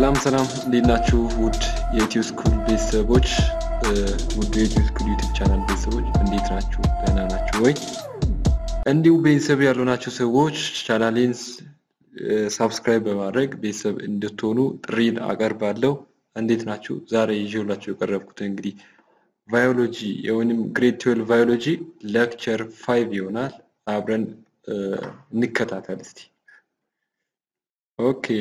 ሰላም ሰላም፣ እንዴት ናችሁ? ውድ የኢትዮ ስኩል ቤተሰቦች፣ ውድ የኢትዮ ስኩል ዩቲብ ቻናል ቤተሰቦች እንዴት ናችሁ? ደህና ናችሁ ወይ? እንዲሁ ቤተሰብ ያልሆናችሁ ሰዎች ቻናሌን ሳብስክራይብ በማድረግ ቤተሰብ እንድትሆኑ ጥሪን አቀርባለሁ። እንዴት ናችሁ? ዛሬ ይዤላችሁ የቀረብኩት እንግዲህ ቫዮሎጂ ወይም ግሬድ ትዌልቭ ቫዮሎጂ ሌክቸር ፋይቭ ይሆናል። አብረን እንከታተል እስቲ። ኦኬ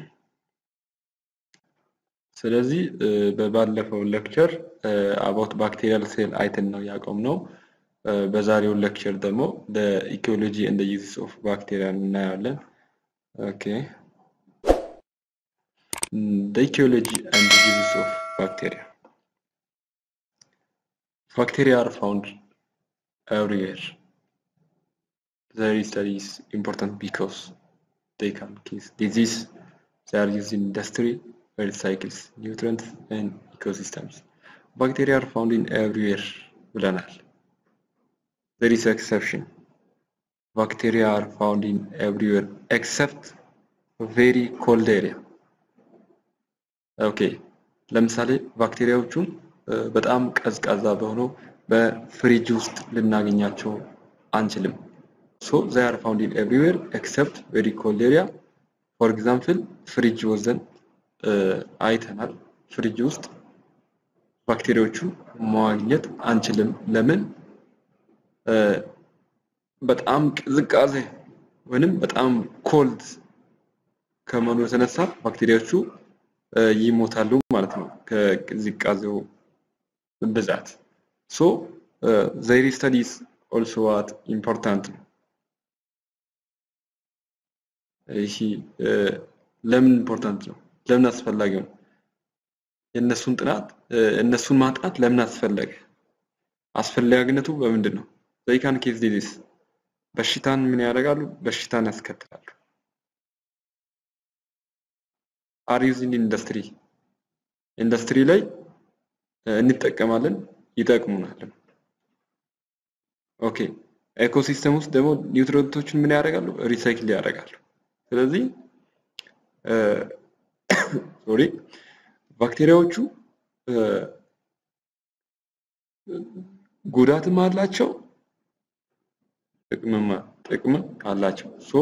ስለዚህ በባለፈው ሌክቸር አባውት ባክቴሪያል ሴል አይተን ነው ያቆምነው። በዛሬው ሌክቸር ደግሞ ኢኮሎጂ ኤንድ ዩዝስ ኦፍ ባክቴሪያ እናያለን። ኦኬ ኢኮሎጂ ኤንድ ዩዝስ ኦፍ ባክቴሪያ Bacteria are found everywhere. Their study is important because they can cause disease. They are used in industry where it cycles nutrients and ecosystems. Bacteria are found in everywhere ብለናል። There is exception. Bacteria are found in everywhere except very cold area. ኦኬ ለምሳሌ ባክቴሪያዎቹን በጣም ቀዝቃዛ በሆነው በፍሪጅ ውስጥ ልናገኛቸው አንችልም። ሶ ዛይ አር ፋውንድ ኢን ኤቭሪዌር ኤክሰፕት ቬሪ ኮልድ ኤሪያ ፎር ኤግዛምፕል ፍሪጅ ወዘን አይተናል። ፍሪጅ ውስጥ ባክቴሪያዎቹን ማግኘት አንችልም። ለምን? በጣም ቅዝቃዜ ወይንም በጣም ኮልድ ከመሆኑ የተነሳ ባክቴሪያዎቹ ይሞታሉ ማለት ነው ከቅዝቃዜው ብዛት። ሶ ዘይር ስተዲስ ኦልሶ ዋት ኢምፖርታንት ነው። ይህ ለምን ኢምፖርታንት ነው? ለምን አስፈላጊ ነው? የእነሱን ጥናት እነሱን ማጥናት ለምን አስፈለገ? አስፈላጊነቱ በምንድን ነው? ዘይካን ኬዝ ዲዚዝ በሽታን ምን ያደርጋሉ? በሽታን ያስከትላሉ። አር ዩዝድ ኢንዱስትሪ ኢንዱስትሪ ላይ እንጠቀማለን፣ ይጠቅሙናል። ኦኬ ኤኮሲስተም ውስጥ ደግሞ ኒውትሪንቶችን ምን ያደርጋሉ? ሪሳይክል ያደርጋሉ። ስለዚህ ሶሪ ባክቴሪያዎቹ ጉዳትም አላቸው ጥቅምም ጥቅም አላቸው። ሶ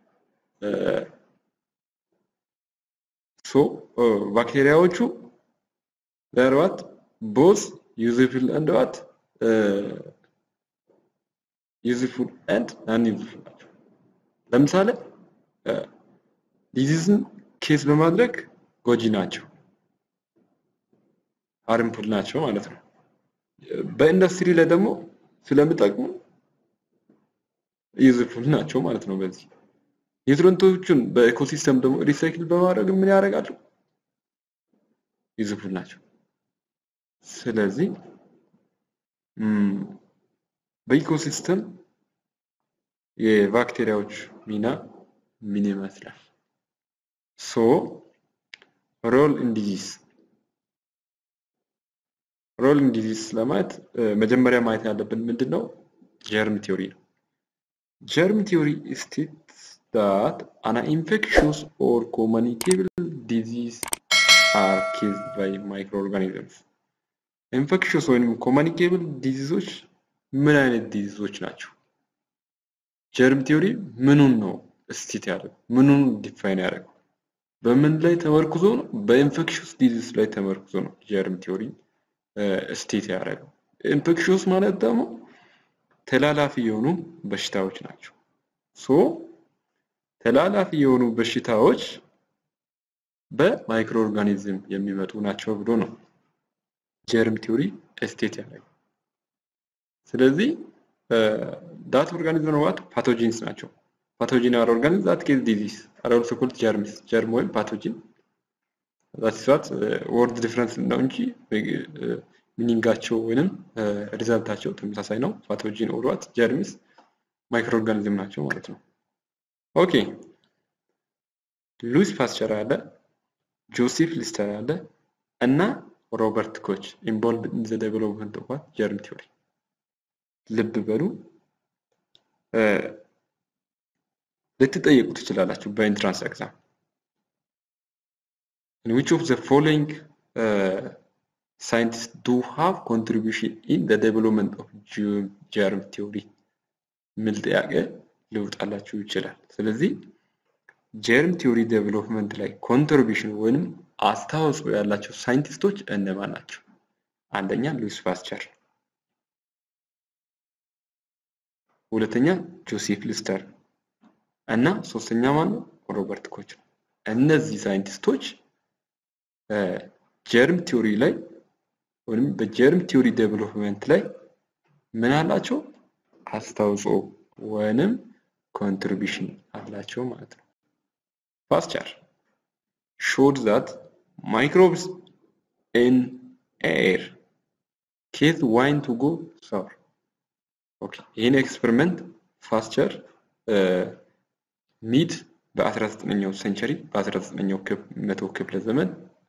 ሶ ባክቴሪያዎቹ ዘርዋት ቦዝ ዩዝፉል ኤንድ ዋት ዩዝፉል ኤንድ ናን ዩዝፉል ናቸው። ለምሳሌ ዲዚዝን ኬስ በማድረግ ጎጂ ናቸው፣ ሃርምፉል ናቸው ማለት ነው። በኢንዱስትሪ ላይ ደግሞ ስለሚጠቅሙ ዩዝፉል ናቸው ማለት ነው። በዚህ ኒውትሪንቶቹን በኢኮሲስተም ደግሞ ሪሳይክል በማድረግ ምን ያደርጋሉ? ዩዝፉል ናቸው። ስለዚህ በኢኮሲስተም የባክቴሪያዎች ሚና ምን ይመስላል? ሶ ሮል ኢን ዲዚዝ ሮል ኢን ዲዚዝ ለማየት መጀመሪያ ማየት ያለብን ምንድን ነው? ጀርም ቲዮሪ ነው። ጀርም ቲዮሪ ስቴትስ ዳት አን ኢንፌክሽስ ኦር ኮሙኒኬብል ዲዚዝ አር ኬዝድ ባይ ማይክሮ ኦርጋኒዝምስ። ኢንፌክሽስ ወይም ኮሙኒኬብል ዲዚዞች ምን አይነት ዲዚዞች ናቸው? ጀርም ቲዮሪ ምኑን ነው ስቴት ያደረገው? ምኑን ዲፋይን ያደረገው? በምን ላይ ተመርኩዞ ነው? በኢንፌክሽስ ዲዚዝ ላይ ተመርኩዞ ነው ጀርም ቲዮሪ ስቴት ያደረገው። ኢንፌክሽስ ማለት ደግሞ ተላላፊ የሆኑ በሽታዎች ናቸው። ሶ ተላላፊ የሆኑ በሽታዎች በማይክሮ ኦርጋኒዝም የሚመጡ ናቸው ብሎ ነው ጀርም ቲዮሪ ስቴት ያደረገው። ስለዚህ ዳት ኦርጋኒዝም ዋት ፓቶጂንስ ናቸው። ፓቶጂን አር ኦርጋኒዝም ዛት ኬዝ ዲዚዝ አር ኦልሶ ኮልድ ጀርምስ ጀርም ወይም ፓቶጂን ዛት ዋት ወርድ ዲፍረንስ ነው እንጂ ሚኒንጋቸው ወይንም ሪዛልታቸው ተመሳሳይ ነው። ፓቶጂን ኦር ዋት ጀርምስ ማይክሮ ኦርጋኒዝም ናቸው ማለት ነው። ኦኬ ሉዊስ ፓስቸር አለ፣ ጆሴፍ ሊስተር አለ እና ሮበርት ኮች ኢንቮልቭድ ኢን ዘ ዴቨሎፕመንት ኦፍ ጀርም ቲዮሪ ልብ በሉ ልትጠየቁ ትችላላችሁ በኢንትራንስ ኤግዛም in which of the following uh, scientists do have contribution in the development of germ theory የሚል ጥያቄ ሊወጣላችሁ ይችላል። ስለዚህ ጀርም ቲዮሪ ዴቨሎፕመንት ላይ ኮንትሪቢሽን ወይንም አስተዋጽኦ ያላቸው ሳይንቲስቶች እነማን ናቸው? አንደኛ ሉዊስ ፓስቸር፣ ሁለተኛ ጆሴፍ ሊስተር እና ሶስተኛ ማን ነው? ሮበርት ኮች ነው። እነዚህ ሳይንቲስቶች ጀርም ቲዮሪ ላይ ወይም በጀርም ቲዮሪ ዴቨሎፕመንት ላይ ምን አላቸው? አስተዋጽኦ ወይንም ኮንትሪቢሽን አላቸው ማለት ነው። ፓስቸር showed that microbes in air cause wine to go sour. ኦኬ ይህን ኤክስፐሪመንት ፓስቸር ሚድ በ19ኛው ሴንቸሪ በ19ኛው መቶ ክፍለ ዘመን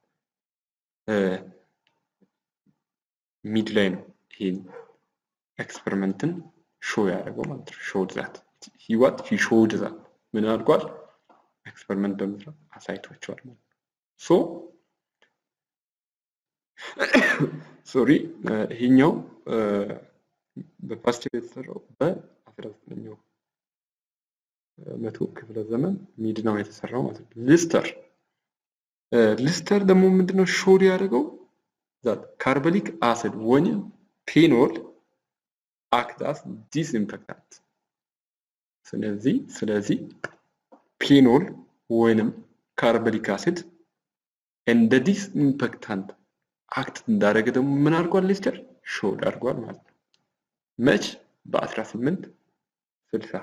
ሚድ ላይ ነው ይህን ኤክስፐሪመንትን ሾው ያደረገው ማለት ነው። ሾውድ ዛት ሂዋት ሂ ሾውድ ዛት ምን አድርጓል? ኤክስፐሪመንት በመስራት አሳይቷቸዋል ማለት ነው። ሶ ሶሪ ይሄኛው በፓስቸር የተሰራው በ19ኛው መቶ ክፍለ ዘመን ሚድ ነው የተሰራው ማለት ነው። ሊስተር ሊስተር ደግሞ ምንድነው ሾድ ያደረገው ዛት ካርቦሊክ አሲድ ወይም ፔኖል አክት አስ ዲስኢንፌክታንት። ስለዚህ ስለዚህ ፔኖል ወይንም ካርቦሊክ አሲድ እንደ ዲስኢንፌክታንት አክት እንዳደረገ ደግሞ ምን አድርጓል ሊስተር ሾድ አድርጓል ማለት ነው። መች በ1860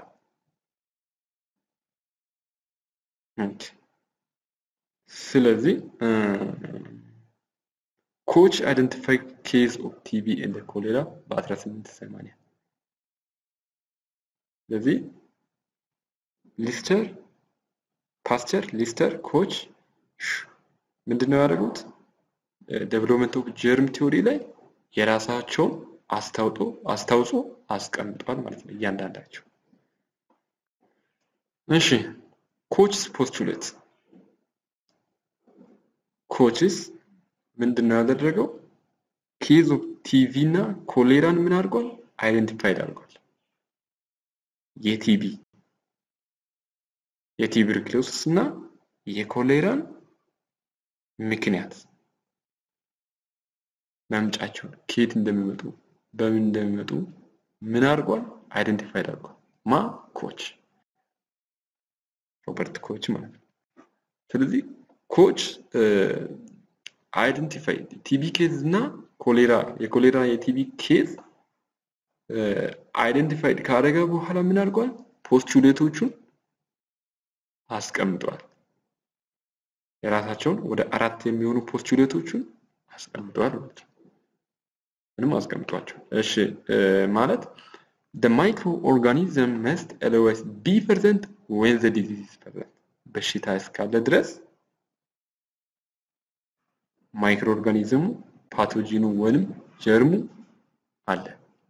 ስለዚህ ኮች አይደንቲፋይ ኬዝ ኦፍ ቲቪ እንደ ኮሌራ በ1880 ስለዚህ ሊስተር ፓስቸር ሊስተር ኮች ምንድነው ያደረጉት ዴቨሎፕመንት ኦፍ ጀርም ቲዮሪ ላይ የራሳቸውን አስታውጦ አስታውጾ አስቀምጧል ማለት ነው እያንዳንዳቸው እሺ ኮችስ ፖስቱሌት ኮችስ ምንድን ነው ያደረገው? ኬዝ ኦፍ ቲቪ እና ኮሌራን ምን አድርጓል? አይደንቲፋይድ አድርጓል። የቲቪ የቲዩበርክሎሲስ እና የኮሌራን ምክንያት መምጫቸውን ከየት እንደሚመጡ በምን እንደሚመጡ ምን አድርጓል? አይደንቲፋይድ አድርጓል። ማ ኮች ሮበርት ኮች ማለት ነው። ስለዚህ ኮች አይደንቲፋይ ቲቢ ኬዝ እና ኮሌራ የኮሌራ የቲቢ ኬዝ አይደንቲፋይድ ካደረገ በኋላ ምን አድርጓል? ፖስቱሌቶቹን አስቀምጧል። የራሳቸውን ወደ አራት የሚሆኑ ፖስቱሌቶቹን አስቀምጧል ማለት ነው። ምንም አስቀምጧቸው። እሺ ማለት the microorganism must always be present when the disease is present በሽታ እስካለ ድረስ ማይክሮ ኦርጋኒዝሙ ፓቶጂኑ ወይንም ጀርሙ አለ።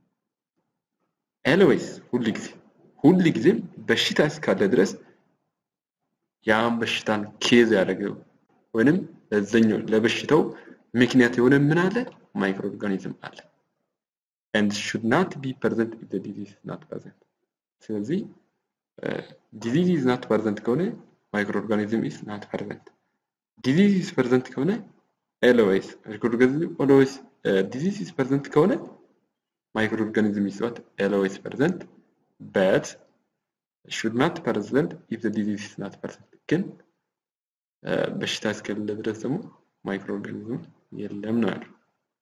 ኤልዌይስ ሁል ጊዜ ሁል ጊዜም በሽታ እስካለ ድረስ ያን በሽታን ኬዝ ያደረገው ወይንም ለዘኛው ለበሽታው ምክንያት የሆነ ምን አለ ማይክሮ ኦርጋኒዝም አለ and should not be present if the disease is not present ስለዚህ ዲዚዝ ኢዝ ናት ፐርዘንት ከሆነ ማይክሮ ኦርጋኒዝም ኢዝ ናት ፐርዘንት ዲዚዝ ኢዝ ፐርዘንት ከሆነ ኤልዌይስ ማይክሮ ኦርጋኒዝም ኦልዌይስ ዲዚዝ ኢዝ ፐርዘንት ከሆነ ማይክሮ ኦርጋኒዝም ኢዝ ናት ኤልዌይስ ፐርዘንት በት should not present if the disease is not present ግን በሽታ እስከሌለ ድረስ ደግሞ ማይክሮ ኦርጋኒዝም የለም ነው ያለው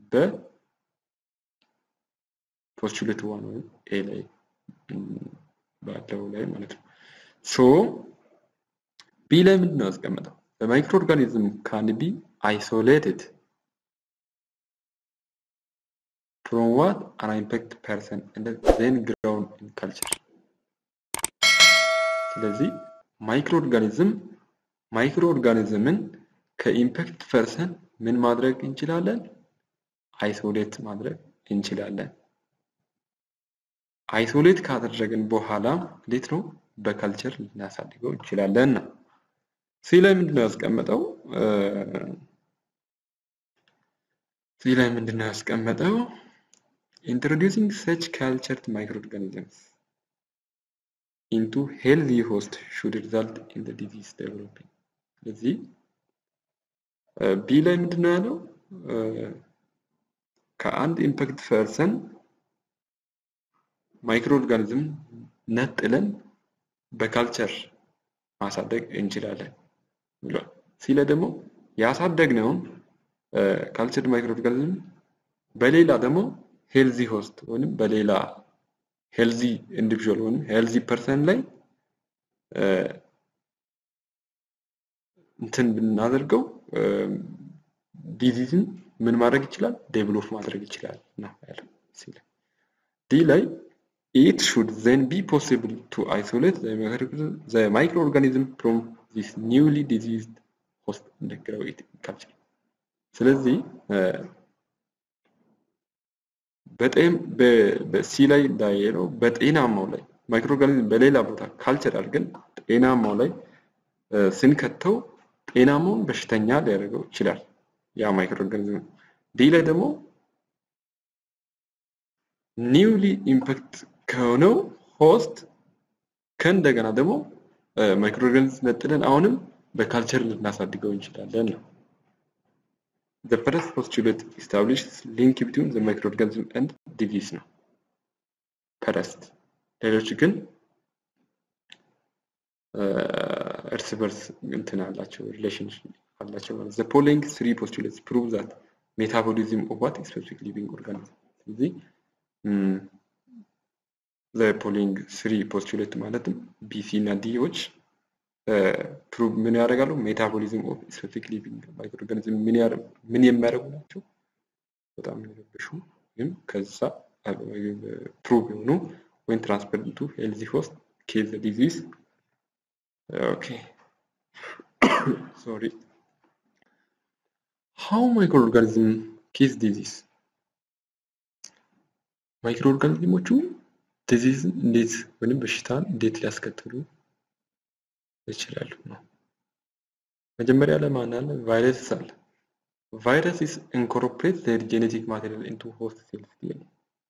በፖስቱሌት ዋን ወይም ኤ ላይ ባለው ላይ ማለት ነው ሶ ቢ ላይ ምንድን ነው ያስቀመጠው በማይክሮ ኦርጋኒዝም ካን ቢ አይሶሌትድ from what an infected person and then grown in culture ስለዚህ ማይክሮ ኦርጋኒዝም ማይክሮ ኦርጋኒዝምን ከኢምፓክት ፐርሰን ምን ማድረግ እንችላለን? አይሶሌት ማድረግ እንችላለን። አይሶሌት ካደረግን በኋላ እንዴት ነው በካልቸር ልናሳድገው እንችላለን ነው። ሲ ላይ ምንድን ነው ያስቀመጠው? ሲ ላይ ምንድን ነው ያስቀመጠው? ኢንትሮዲውሲንግ ሰች ካልቸርድ ማይክሮ ኦርጋኒዝምስ ኢንቱ ሄልዚ ሆስት ሹድ ሪዛልት ኢን ዲዚዝ ዴቨሎፒንግ። ስለዚህ ቢ ላይ ምንድን ነው ያለው? ከአንድ ኢምፓክት ፐርሰን ማይክሮ ኦርጋኒዝም ነጥለን በካልቸር ማሳደግ እንችላለን ብሏል። ሲለ ደግሞ ያሳደግነውን ካልቸርድ ማይክሮ ኦርጋኒዝም በሌላ ደግሞ ሄልዚ ሆስት ወይም በሌላ ሄልዚ ኢንዲቪዥዋል ወይም ሄልዚ ፐርሰን ላይ እንትን ብናደርገው ዲዚዝን ምን ማድረግ ይችላል? ዴቨሎፕ ማድረግ ይችላል ነው ያለው ሲል ዲ ላይ it should then be possible to isolate the, the microorganism from this newly diseased host and grow it in culture. ስለዚህ በሲ ላይ እንዳየነው በጤናማው ላይ ማይክሮኦርጋኒዝም በሌላ ቦታ ካልቸር አድርገን ጤናማው ላይ ስንከተው ጤናማውን በሽተኛ ሊያደርገው ይችላል ያ ማይክሮኦርጋኒዝም። ዲ ላይ ደግሞ ኒውሊ ኢምፓክት ከሆነው ሆስት ከእንደገና ደግሞ ማይክሮኦርጋኒዝም ነጥለን አሁንም በካልቸር ልናሳድገው እንችላለን ነው። The first postulate establishes link between the microorganism and disease ነው ፈረስት ሌሎች ግን እርስ በርስ እንትን አላቸው ሪሌሽን አላቸው ማለት the following three postulates prove that metabolism of what specific living organism ስለዚህ the following three postulate ማለትም ቢሲ እና ዲዎች ፕሩቭ ምን ያደርጋሉ? ሜታቦሊዝም ኦፍ ስፔሲፊክ ሊቪንግ ማይክሮኦርጋኒዝም ምን ምን የሚያደርጉ ናቸው? በጣም የሚረብሹ ግን ከዛ ፕሩቭ የሆኑ ወይም ትራንስፈር ቱ ሄልዚ ሆስት ኬዝ ዲዚዝ ኦኬ ሶሪ ሃው ማይክሮኦርጋኒዝም ኬዝ ዲዚዝ ማይክሮኦርጋኒዝሞቹ ዲዚዝን እንዴት ወይም በሽታን እንዴት ሊያስከትሉ ይችላሉ ነው። መጀመሪያ ላይ ማን አለ? ቫይረስ አለ። ቫይረስ ኢስ ኢንኮርፖሬት ዘር ጄኔቲክ ማቴሪያል ኢንቱ ሆስት ሴልስ ዲኤንኤ።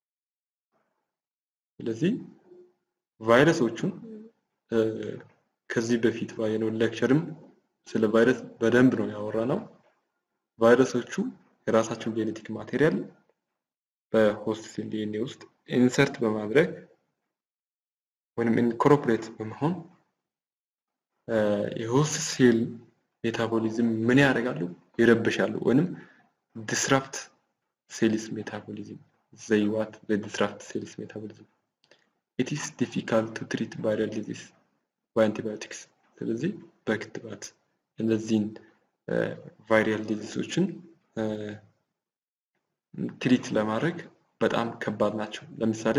ስለዚህ ቫይረሶቹን ከዚህ በፊት ባየነው ሌክቸርም ስለ ቫይረስ በደንብ ነው ያወራ ነው። ቫይረሶቹ የራሳቸውን ጄኔቲክ ማቴሪያል በሆስት ሴል ዲኤንኤ ውስጥ ኢንሰርት በማድረግ ወይም ኢንኮርፖሬት በመሆን የሆስት ሴል ሜታቦሊዝም ምን ያደርጋሉ? ይረብሻሉ ወይንም ዲስራፕት ሴልስ ሜታቦሊዝም ዘይ ዋት ዘ ዲስራፕት ሴልስ ሜታቦሊዝም ኢት ኢስ ዲፊካልት ቱ ትሪት ቫይራል ዲዚዝ በአንቲባዮቲክስ። ስለዚህ በክትባት እነዚህን ቫይራል ዲዚዞችን ትሪት ለማድረግ በጣም ከባድ ናቸው። ለምሳሌ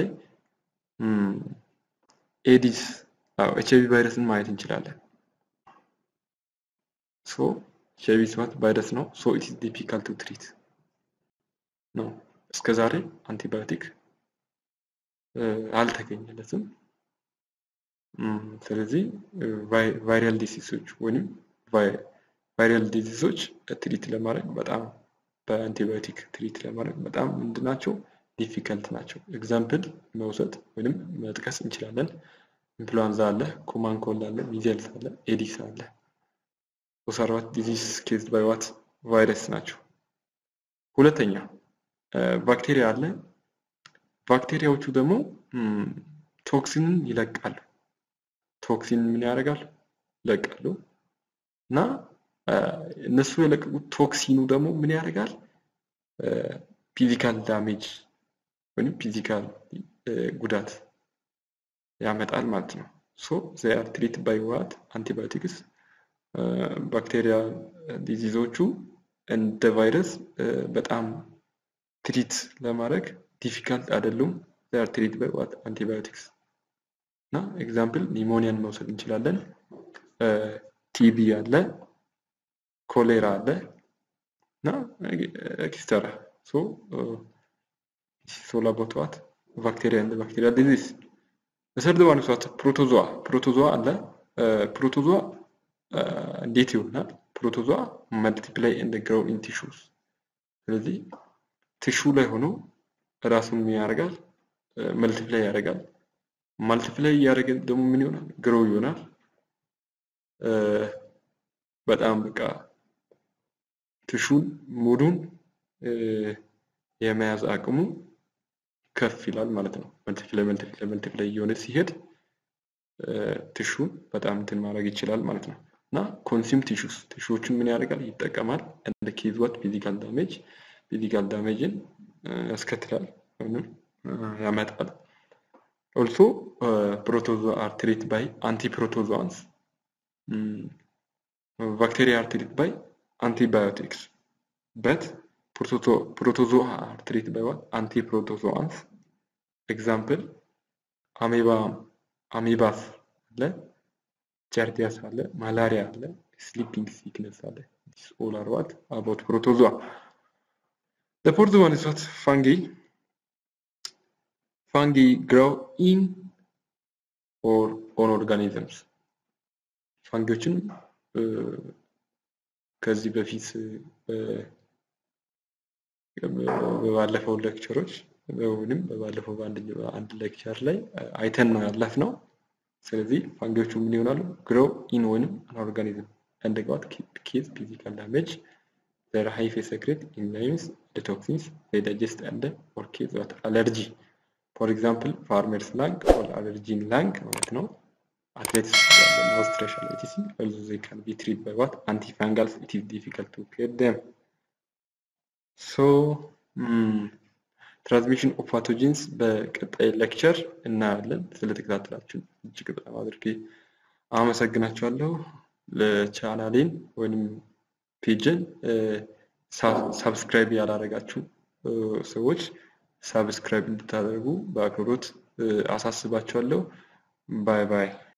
ኤዲስ ኤች አይቪ ቫይረስን ማየት እንችላለን። ሶ ኤች አይቪ ስማት ቫይረስ ነው። ሶ ኢት ኢዝ ዲፊካልት ቱ ትሪት ነው። እስከ ዛሬ አንቲባዮቲክ አልተገኘለትም። ስለዚህ ቫይራል ዲሲሶች ወይም ቫይራል ዲዚዞች ትሪት ለማድረግ በጣም በአንቲባዮቲክ ትሪት ለማድረግ በጣም ምንድናቸው ዲፊከልት ናቸው። ኤግዛምፕል መውሰድ ወይም መጥቀስ እንችላለን። ኢንፍሉዋንዛ አለ፣ ኮማን ኮልድ አለ፣ ሚዘልስ አለ፣ ኤዲስ አለ። ሶስት አራት ዲዚዝ ኬዝድ ባይ ዋት ቫይረስ ናቸው። ሁለተኛ ባክቴሪያ አለ። ባክቴሪያዎቹ ደግሞ ቶክሲንን ይለቃሉ። ቶክሲን ምን ያደርጋሉ? ይለቃሉ እና እነሱ የለቀቁት ቶክሲኑ ደግሞ ምን ያደርጋል? ፊዚካል ዳሜጅ ወይም ፊዚካል ጉዳት ያመጣል ማለት ነው። ሶ ዘይ አር ትሪት ባይ ዋት አንቲባዮቲክስ ባክቴሪያ ዲዚዞቹ እንደ ቫይረስ በጣም ትሪት ለማድረግ ዲፊካልት አይደሉም። ዘይ አር ትሪት ባይ ዋት አንቲባዮቲክስ እና ኤግዛምፕል ኒሞኒያን መውሰድ እንችላለን። ቲቢ አለ፣ ኮሌራ አለ እና ኤክስተራ ሶ ሶላ ቦትዋት ባክቴሪያ እንደ ባክቴሪያ ዲዚዝ በሰርድ ዋን ሰት ፕሮቶዞዋ ፕሮቶዞዋ አለ። ፕሮቶዞዋ እንዴት ይሆናል? ፕሮቶዟ መልቲፕላይ ኤንድ ግሮው ኢን ቲሹስ። ስለዚህ ቲሹ ላይ ሆኖ ራሱን ምን ያደርጋል? መልቲፕላይ ያደርጋል። መልቲፕላይ እያደረገ ደግሞ ምን ይሆናል? ግሮው ይሆናል። በጣም በቃ ቲሹን ሙሉን የመያዝ አቅሙ ከፍ ይላል ማለት ነው። መልቲፕላይ መልቲፕላይ መልቲፕላይ እየሆነ ሲሄድ ቲሹን በጣም እንትን ማድረግ ይችላል ማለት ነው። እና ኮንሱም ቲሹስ ቲሹዎችን ምን ያደርጋል? ይጠቀማል። እንደ ኬዝ ዋት ፊዚካል ዳሜጅ ፊዚካል ዳሜጅን ያስከትላል ወይም ያመጣል። ኦልሶ ፕሮቶዞ አር ትሪት ባይ አንቲ ፕሮቶዞዋንስ ባክቴሪያ አር ትሪት ባይ antibiotics but protozo protozoa are treated by what antiprotozoans example amoeba amoebas አለ ጃርዲያስ አለ ማላሪያ አለ ስሊፒንግ ሲክነስ አለ this all are what about protozoa the fourth one is what fungi fungi grow in or on organisms ፋንጊዎችን ከዚህ በፊት በባለፈው ሌክቸሮች ወይም በባለፈው በአንድ ሌክቸር ላይ አይተን ነው ያለፍነው። ስለዚህ ፋንጊዎቹ ምን ይሆናሉ? ግሮው ኢን ወይንም አን ኦርጋኒዝም እንደገባት ኬዝ ፊዚካል ዳሜጅ ዘር ሃይፌ ሰክሬት ኢንዛይምስ ዲቶክሲንስ they digest and or case what allergy for example farmers lung or allergy in lung ማለት ነው athletes Australian etc. although they can be treated by what antifungals it is difficult to cure them so ትራንስሚሽን ኦፍ ፓቶጂንስ በቀጣይ ሌክቸር እናያለን። ስለተከታተላችሁ እጅግ በጣም አድርጌ አመሰግናችኋለሁ። ለቻናሌን ወይም ፔጅን ሳብስክራይብ ያላደረጋችሁ ሰዎች ሳብስክራይብ እንድታደርጉ በአክብሮት አሳስባችኋለሁ። ባይ ባይ።